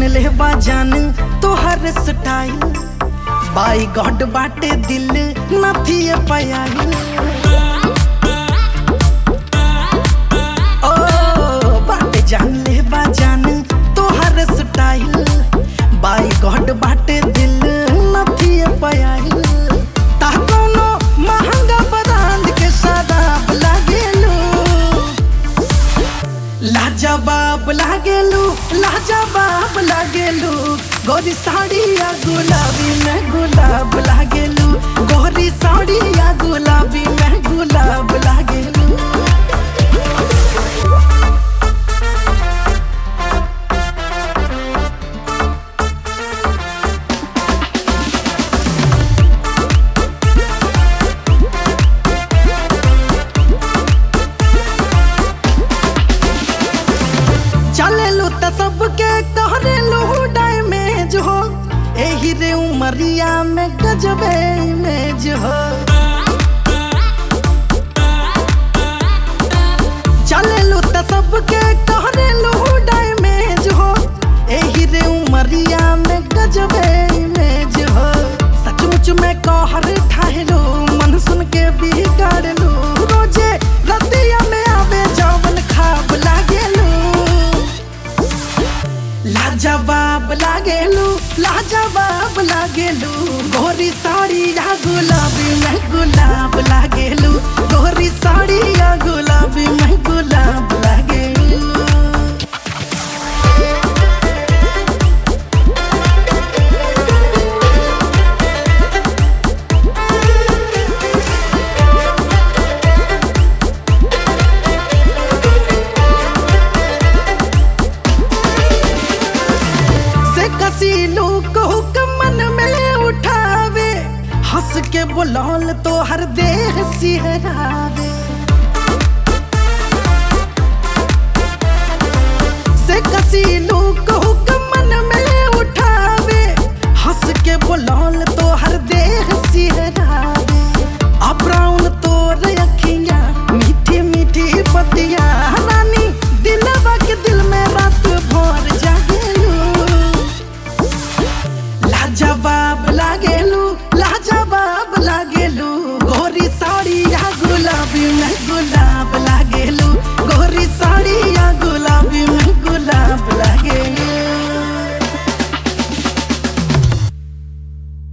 जान ले बा जान तोहर स्टाइल बाई गॉड बाटे दिल नथी पायल ओ बाटे जान ले बा जान तोहर स्टाइल बाई गॉड बाटे दिल नथी पायल ता कोनो महंगा बरांड के शराब लागेलू लाजवाब लागेलू लाजवाब लागेलू गोरी साड़िया गुलाबी में गुलाब लागेलू गोरी साड़िया गुलाबी में गुलाब लागेलू चलेलू त सबके कहरेलू डैमेज हो एही रे उमरिया में गजबे इमेज हो चलेलू त सबके कहरेलू डैमेज हो एही रे उमरिया में गजबे इमेज हो सचमुच में कहर ठाहलो मन सुन के बिगाड़लू रोजे रतिया में आवे जवन खाब लागेलू लाजवाब लागेलू लाजवाब लागेलू गोरी साड़ी या गुलाबी में गुलाब लागेलू गोरी साड़ी या गुलाबी में गुलाब लागेलू से कसीलू को मन में उठावे हंस के बुलौल तो हर देह सिहरावे